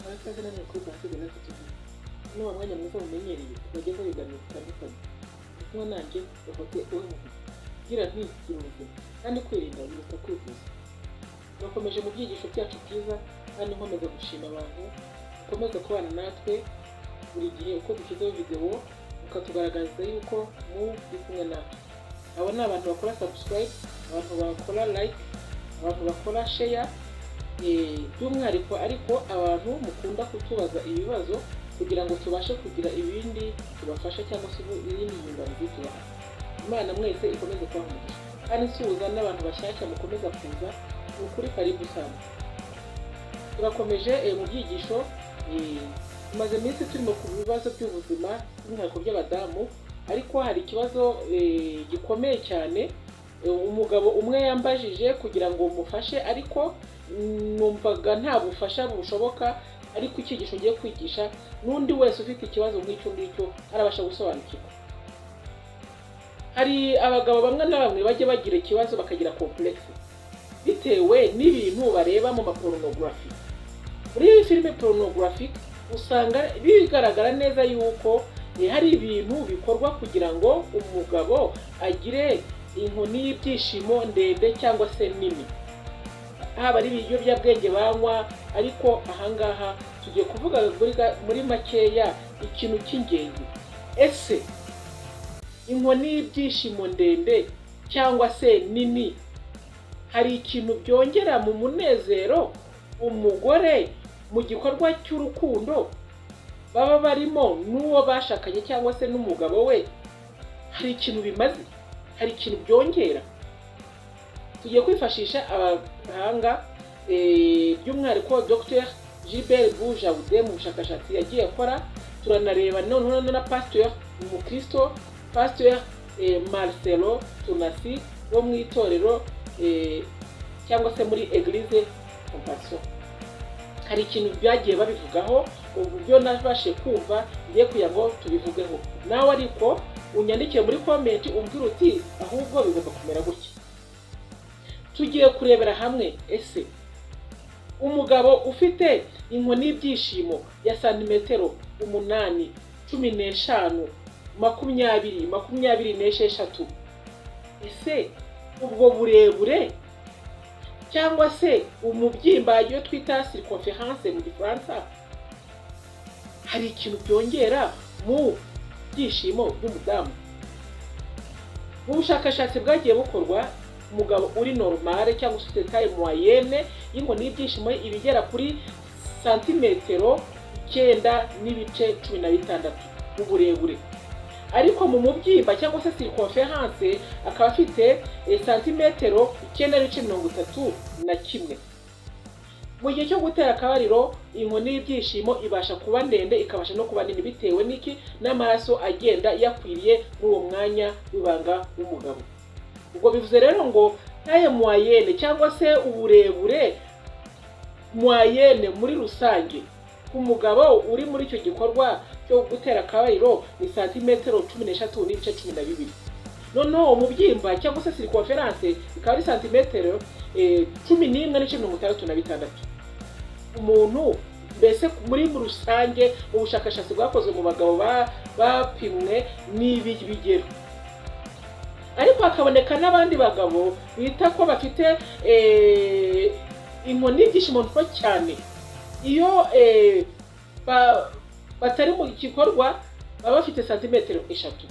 abasaza n'abakobwa basigaye bafite n'uwo mwanya mwiza mumenyereye bageze ibiganiro bitandukanye kuko nanjye ufate uruhu kugira ntikire ubuzima kandi kwirinda biruta kwivuza turakomeje mu byigisho byacu byiza kandi nkomeza gushima abantu bakomeza kubana natwe buri gihe uko dushyizeho videwo ukatugaragariza yuko mu uri kumwe natwe abo ni abantu bakora subscribe abantu bakora like abantu bakora share eh, by'umwihariko ariko abantu mukunda kutubaza ibibazo kugira ngo tubashe kugira ibindi tubafasha cyangwa se ibindi nyunganizi tubaha imana mwese ikomeze kubaha umugisha kandi isuhuza n'abantu bashyashya mukomeza kuza ni ukuri karibu sana turakomeje eh, mu byigisho eh, tumaze iminsi turimo ku bibazo by'ubuzima by'umwihariko by'abadamu ariko hari ikibazo eh, gikomeye cyane Eh, umugabo umwe yambajije kugira ngo mufashe ariko numvaga nta bufasha bushoboka ariko icyigisho ugiye kwigisha n'undi wese ufite ikibazo nk'icyo ngicyo arabasha gusobanukirwa hari abagabo bamwe na bamwe bajya bagira ikibazo bakagira kompuregisi bitewe n'ibintu bareba mu maporunogarafi muri filime porunogarafi usanga bigaragara neza yuko eh, hari ibintu bikorwa kugira ngo umugabo agire inkoni y'ibyishimo ndende cyangwa se nini haba ari ibiyobyabwenge banywa ariko ahangaha tugiye kuvuga muri ga- muri makeya ikintu cy'ingenzi ese inkoni y'ibyishimo ndende cyangwa se nini hari ikintu byongera mu munezero umugore mu gikorwa cy'urukundo baba barimo n'uwo bashakanye cyangwa se n'umugabo we hari ikintu bimaze hari ikintu byongera tugiye kwifashisha abahanga eh, by'umwihariko dr gilbert bujaude mu bushakashatsi yagiye akora turanareba noneho na pasteur umukristo pasteur eh, marcelo tunasi wo mu itorero eh, cyangwa se muri eglise compassion hari ikintu byagiye babivugaho uburyo nabashe kumva ngiye kugira ngo tubivugeho nawe ariko unyandikire muri komenti umbwira uti ahubwo bigomba kumera gutya tugiye kurebera hamwe ese umugabo ufite inkoni y'ibyishimo ya santimetero umunani cumi n'eshanu makumyabiri makumyabiri n'esheshatu ese ubwo burebure cyangwa se umubyimba iyo twita circonference mu gifaransa hari ikintu byongera mu byishimo by'umudamu mu bushakashatsi bwagiye bukorwa umugabo uri normale cyangwa se ufite taye moyenne y'inkoni y'ibyishimo ye iba igera kuri santimetero icyenda n'ibice cumi na bitandatu mu burebure ariko mu mubyimba cyangwa se circonference akaba afite eh, santimetero icyenda n'ibice mirongo itatu na kimwe mu gihe cyo gutera akabariro inkoni y'ibyishimo ibasha kuba ndende ikabasha no kuba nini bitewe n'iki n'amaraso agenda yakwiriye muri uwo mwanya w'ibanga w'umugabo ubwo bivuze rero ngo taye moyenne cyangwa se uburebure moyenne muri rusange ku mugabo uri muri icyo gikorwa cyo gutera akabariro ni santimetero cumi n'eshatu n'ibice cumi na bibiri noneho umubyimba cyangwa se circonference ikaba ari santimetero eh, cumi n'imwe n'ice mirongo itandatu na bitandatu umuntu mbese muri rusange ubushakashatsi bwakozwe mu bagabo ba- bapimwe n'ibi bigero ariko hakaboneka n'abandi bagabo bita ko bafite eh, inkoni y'ibyishimo nto cyane iyo eh, ba- batari mu gikorwa baba bafite santimetero eshatu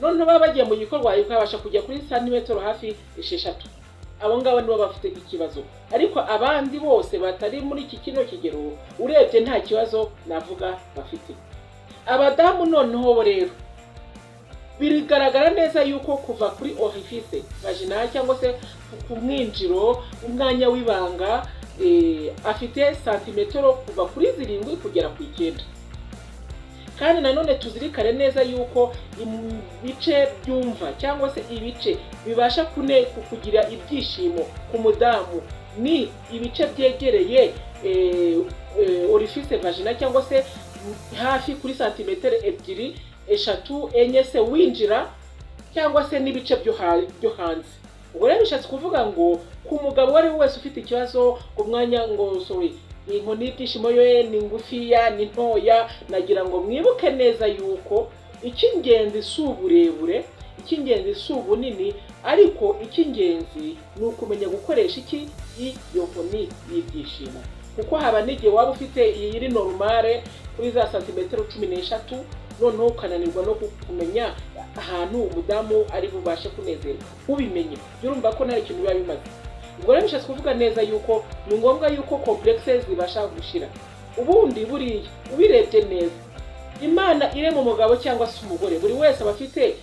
noneho baba bagiye mu gikorwa bikabasha kujya kuri santimetero hafi esheshatu abo ngabo nibo bafite ikibazo ariko abandi bose batari muri iki kino kigero urebye nta kibazo navuga bafite abadamu noneho bo rero birigaragara neza yuko kuva kuri orifice vaginal cyangwa se ku mwinjiro umwanya w'ibanga eh, afite santimetero kuva kuri zirindwi kugera ku icyenda kandi nanone tuzirikane neza yuko ibice byumva cyangwa se ibice bibasha kune ku- kugira ibyishimo ku mudamu ni ibice byegereye eh, eh, orifice vagina cyangwa se hafi kuri santimetero ebyiri eshatu enye se winjira cyangwa se n'ibice byo ha- byo hanze ubwo rero bishatse kuvuga ngo ku mugabo uwo ari we wese ufite ikibazo ku mwanya ngo sorry iyi nkoni y'ibyishimo yo ni ngufiya ni ntoya nagira ngo mwibuke neza yuko icy'ingenzi si uburebure icy'ingenzi si ubunini ariko icy'ingenzi ni ukumenya gukoresha iki iyo nkoni y'ibyishimo kuko haba n'igihe waba ufite iyi iri norumare kuri za santimetero cumi n'eshatu noneho ukananirwa no kumenya ahantu umudamu ari bubashe kunezerwa ubimenye jya urumva ko nta kintu biba bimaze ubwo rero bishatse kuvuga neza yuko ni ngombwa yuko kompuregise zibasha gushira ubundi buriya ubirebye neza imana irema umugabo cyangwa se umugore buri wese aba afite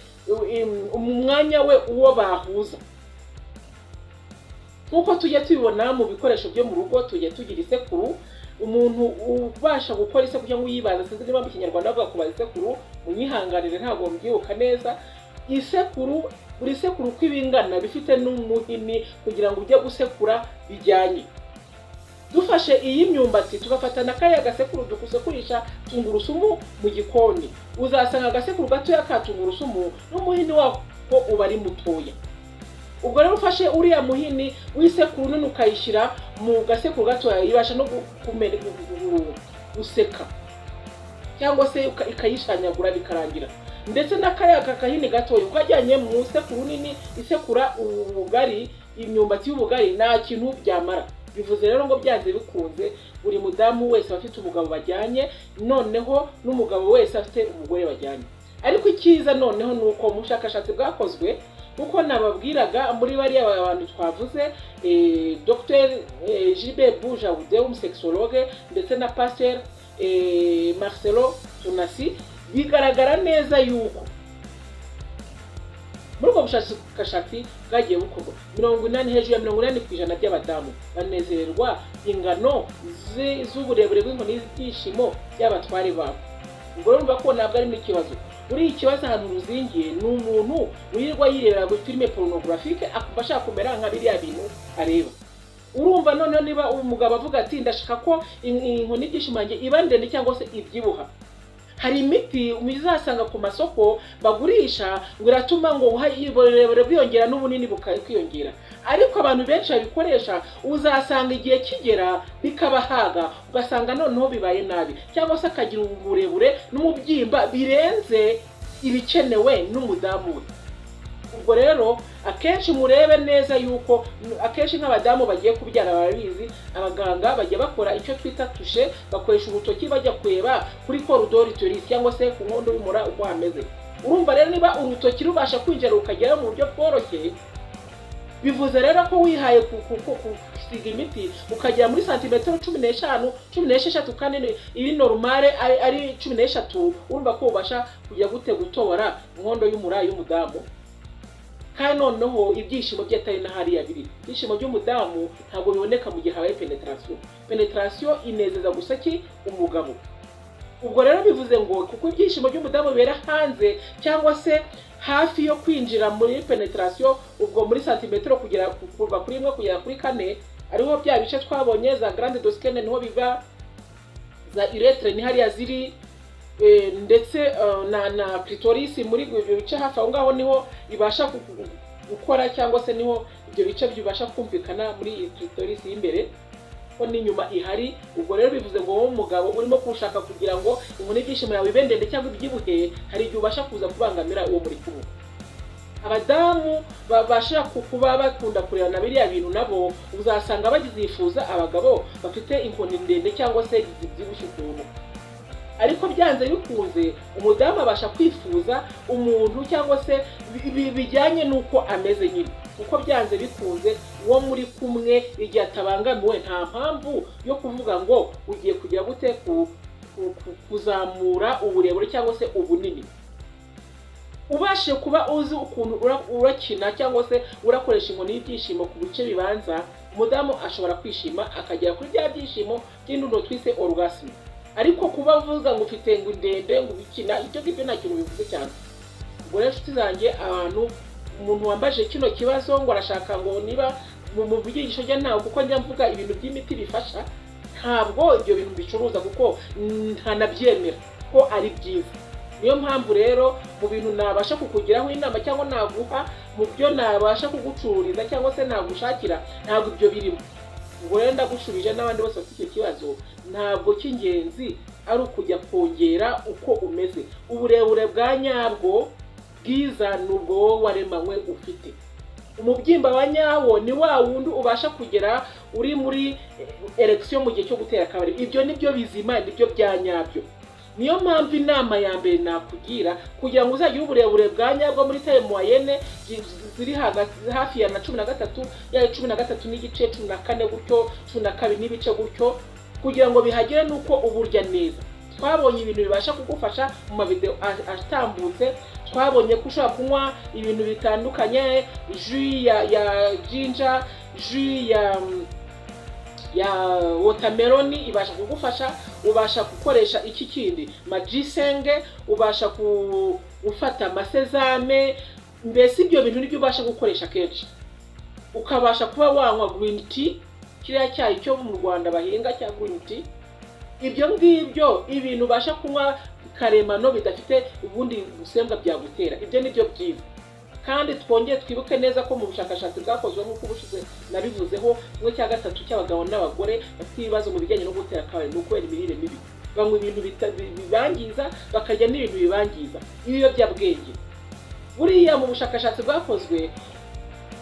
umwanya we uwo bahuza nk'uko tujya tubibona mu bikoresho byo mu rugo tujya tugira isekuru umuntu ubasha gukora isekuru cyangwa uyibaza sinzi niba mu kinyarwanda bavuga kubaza isekuru munyihanganire ntabwo mbyibuka neza isekuru buri sekuru uko iba ingana bifite n'umuhini kugira ngo ujye gusekura bijyanye dufashe iyi myumbati tugafata na kariya gasekuru dusekurisha tungurusumu mu gikoni uzasanga agasekuru gatoya ka tungurusumu n'umuhini wako uba ari mutoya ubwo rero ufashe uriya muhini w'isekuru nini ukayishyira mu gasekuru gatoya ibasha no kumera guseka cyangwa se ikayishanyagura bikarangira ndetse n'akariya kakahini gatoya ukajyanye mu isekuru nini isekura ubugari imyumbati y'ubugari nta kintu byamara bivuze rero ngo byanze bikunze buri mudamu wese aba afite umugabo bajyanye noneho n'umugabo wese afite umugore bajyanye ariko icyiza noneho ni uko mu bushakashatsi bwakozwe kuko nababwiraga muri bariya bantu twavuze Dr Gilbert Bujawude w'umusekisologe ndetse na Pasteur Marcelo Tunasi bigaragara neza yuko muri ubwo bushakashatsi bwagiye bukorwa mirongo inani hejuru ya mirongo inani ku ijana by'abadamu banezererwa ingano z'uburebure bw'inkoni z'ibyishimo by'abatware babo ubwo rero urumva ko ntabwo ari n'ikibazo muri iki kibazo ahantu ruzingiye ni umuntu wirirwa yirebera kuri filime porunogurafike akumva ashaka kumera nka biriya bintu areba urumva noneho niba umugabo avuga ati ndashaka ko inkoni y'ishimange iba ndende cyangwa se ibyibuha hari imiti uzasanga ku masoko bagurisha ngo iratuma ngo uburebure bwiyongera n'ubunini bukiyongera ariko abantu benshi babikoresha uzasanga igihe kigera bikabahaga ugasanga noneho bibaye nabi cyangwa se akagira uburebure n'umubyimba birenze ibikenewe n'umudamu we ubwo rero akenshi murebe neza yuko akenshi nk'abadamu bagiye kubyara barabizi abaganga bajya bakora icyo twita tushe bakoresha urutoki bajya kureba kuri korodori turisi cyangwa se ku nkondo y'umura uko hameze urumva rero niba urutoki rubasha kwinjira rukagera mu buryo bworoshye bivuze rero ko wihaye gusiga imiti ukagera muri santimetero cumi n'eshanu cumi n'esheshatu kandi iri norumare ari cumi n'eshatu urumva ko ubasha kujya gute gutobora inkondo y'umura y'umudamu kandi noneho ibyishimo bye atari na hariya biri ibyishimo by'umudamu ntabwo biboneka mu gihe habaye penetarasiyo penetarasiyo inezeza gusa ki umugabo ubwo rero bivuze ngo kuko ibyishimo by'umudamu bibera hanze cyangwa se hafi yo kwinjira muri penetarasiyo ubwo muri santimetero kugera kuva kuri imwe kugera kuri kane ariho bya bice twabonye za garande dosikene niho biva za iretire ni hariya ziri ndetse na na pitorisi muri ibyo bice hafi aho ngaho niho ibasha gukora cyangwa se niho ibyo bice bibasha kumvikana muri iyi pitorisi y'imbere ko n'inyuma ihari ubwo rero bivuze ngo wowe umugabo urimo kuwushaka kugira ngo inkoni y'ibyishimo yawe ibe ndende cyangwa ibyibuhe hari igihe ubasha kuza kubangamira uwo muri kumwe abadamu babasha kuba bakunda kureba na biriya bintu nabo uzasanga bagizifuza abagabo bafite inkoni ndende cyangwa se zibyibushye ukuntu ariko byanze bikunze umudamu abasha kwifuza umuntu cyangwa se bijyanye n'uko ameze nyine kuko byanze bikunze uwo muri kumwe igihe atabangamiwe nta mpamvu yo kuvuga ngo ugiye kujya gute kuzamura uburebure cyangwa se ubunini ubashe kuba uzi ukuntu urakina cyangwa se urakoresha inkoni y'ibyishimo ku bice bibanza umudamu ashobora kwishima akagera kuri bya byishimo by'indundo twise orgasme ariko kuba uvuga ngo ufite ngo ndende ngo ubikina ibyo ngibyo nta kintu bivuze cyane ubwo rero inshuti zanjye abantu umuntu wambaje kino kibazo ngo arashaka ngo niba mu byigisho rye ntawe kuko njya mvuga ibintu by'imiti bifasha ntabwo ibyo bintu bicuruza kuko ntanabyemera ko ari byiza niyo mpamvu rero mu bintu nabasha kukugiraho inama cyangwa naguha mu byo nabasha kugucururiza cyangwa se nagushakira ntabwo ibyo birimo ubwo rero ndagushubije n'abandi bose bafite icyo kibazo ntabwo cy'ingenzi ari ukujya kongera uko umeze uburebure bwa nyabwo bwiza ni ubwo wowe waremanywe ufite umubyimba wa nyawo ni wa wundi ubasha kugera uri muri eregisiyo mu gihe cyo gutera akabari ibyo nibyo bizima nibyo bya nyabyo niyo mpamvu inama ya mbere nakugira kugira ngo uzagire uburebure bwa nyabwo muri teremuwayene ziri hagati- hafi ya na cumi na gatatu ya cumi na gatatu n'igice cumi na kane gutyo cumi na kabiri n'ibice gutyo kugira ngo bihagere nuko uburya neza twabonye ibintu bibasha kugufasha mu mavideo a- atambutse twabonye ko ushobora kunywa ibintu bitandukanye jus ya ya jinja jus ya ya wotameroni ibasha kugufasha ubasha gukoresha iki kindi majisenge ubasha ku- gufata amasezame mbese ibyo bintu nibyo ubasha gukoresha kenshi ukabasha kuba wanywa green tea kiriya cyayi cyo mu rwanda bahinga cya green tea ibyo ngibyo ibintu ubasha kunywa karemano bidafite ubundi busembwa byagutera ibyo nibyo byiza kandi twongere twibuke neza ko mu bushakashatsi bwakozwe nk'uko ubushize nabivuzeho kimwe cya gatatu cy'abagabo n'abagore bafite ibibazo mu bijyanye no gutera akabari ni ukubera imirire mibi banywa ibintu bita- bi- bibangiza bakarya n'ibintu bibangiza ibiyobyabwenge buriya mu bushakashatsi bwakozwe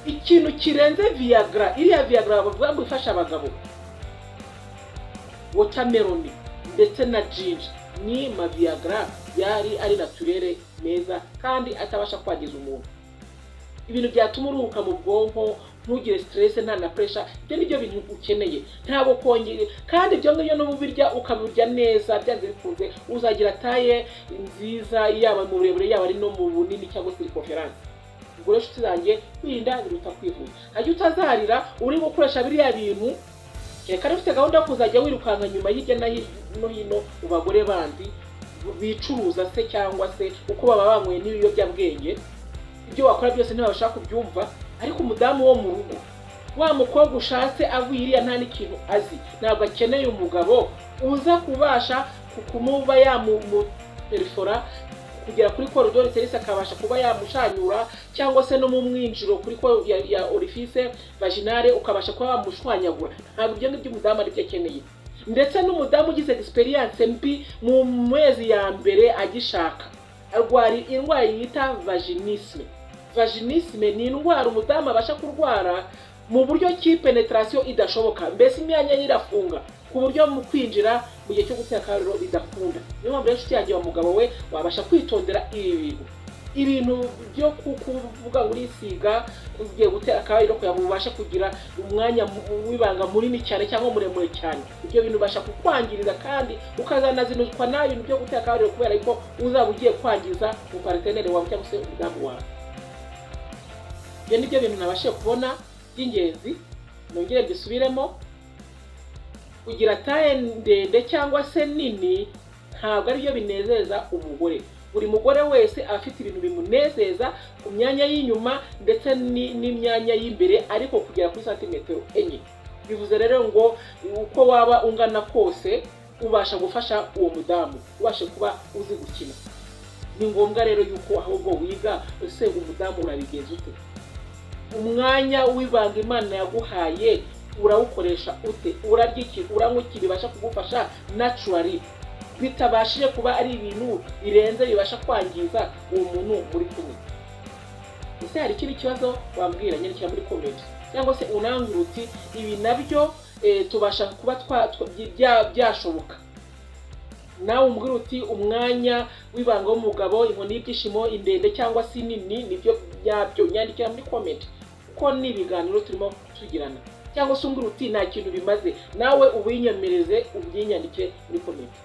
ikintu kirenze viagra iriya viagra bavuga ngo ifasha abagabo watermelon ndetse na ginger ni maviagra yari ari naturere meza kandi atabasha kwangiza umuntu ibintu byatuma uruhuka mu bwonko ntugire stress nta na pressure ibyo nibyo bintu ukeneye ntabwo kongere kandi ibyo ngibyo n'ububirya ukabirya neza byanze bikunze uzagira taye nziza yaba mu burebure yaba ari no mu bunini cyangwa se conference ubwo rero inshuti zanjye kwirinda biruta kwivuza hajya utazarira uri gukoresha biriya bintu reka niba ufite gahunda yo kuzajya wirukanka nyuma hirya na hino hino mu bagore bandi bicuruza se cyangwa se uko baba banyweye n'ibiyobyabwenge ibyo wakora byose ntibabasha kubyumva ariko umudamu wo mu rugo wa mukobwa ushatse avuye iriya nta n'ikintu azi ntabwo akeneye umugabo uza kubasha ku- kumuba yamuperifora kugera kuri korodori serisi akabasha kuba yamushanyura cyangwa se no mu mwinjiro kuri ko ya, ya orifice vaginale ukabasha kuba wamushwanyagura ntabwo ibyo ngibyo umudamu aribyo akeneye ndetse n'umudamu ugize egisperiyanse mbi mu mezi ya mbere agishaka arwara indwara yita vaginisme vaginisme ni indwara umudamu abasha kurwara mu buryo ki penetarasiyo idashoboka mbese imyanya ye irafunga ku buryo mu kwinjira mu gihe cyo gutera akariro bidakunda niyo mpamvu rero inshuti yanjye wa mugabo we wabasha kwitondera ibi bintu ibintu byo ku- kuvuga ngo urisiga ugiye gutera akabariro kugira ngo ubashe kugira umwanya mu- w'ibanga munini cyane cyangwa muremure cyane ibyo bintu ubasha kukwangiriza kandi ukazanazinuzwa nabi ibintu byo gutera akabariro kubera ko uzaba ugiye kwangiza umupariteneri wawe cyangwa se umudamu wawe ibyo ni byo bintu nabashije kubona by'ingenzi nongere mbisubiremo kugira taye ndende cyangwa se nini ntabwo aribyo binezeza umugore buri mugore wese aba afite ibintu bimunezeza ku myanya y'inyuma ndetse ni- n'imyanya y'imbere ariko kugera kuri santimetero enye bivuze rero ngo uko waba ungana kose ubasha gufasha uwo mudamu ubashe kuba uzi gukina ni ngombwa rero yuko ahubwo wiga ese umudamu urabigenza ute umwanya w'ibanga imana yaguhaye urawukoresha ute urarya iki uranywa iki bibasha kugufasha naturally bitabashije kuba ari ibintu birenze bibasha kwangiza uwo muntu muri kumwe ese hari ikindi kibazo wambwira nyandikira muri komenti cyangwa se unambwira uti ibi nabyo eh, tubasha kuba twa- twa- bya- byashoboka nawe umbwira uti umwanya w'ibanga w'umugabo inkoni y'ibyishimo indende cyangwa se nini nibyo byabyo nyandikira muri komenti kuko ni ibiganiro turimo tugirana cyangwa se umbwira uti nta kintu bimaze nawe ubinyemereze ubyinyandike muri komenti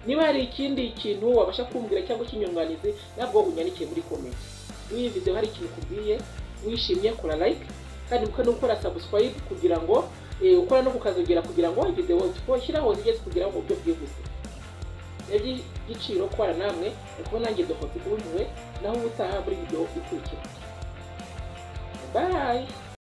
niba hari ikindi kintu wabasha kumbwira cyangwa ikinyunganizi nabwo unyandikiye muri komenti muri iyi video hari ikintu ukubwiye wishimye kora like kandi ubuke no gukora subscribe kugira ngo eh, ukora no kukazogera kugira ngo video twashyiraho zigeze kugira ngo mu buryo bwihuse iby'igiciro kubana namwe ni kuba nanjye dohotse ubumiwe naho ubutaha muri video ikurikira bayi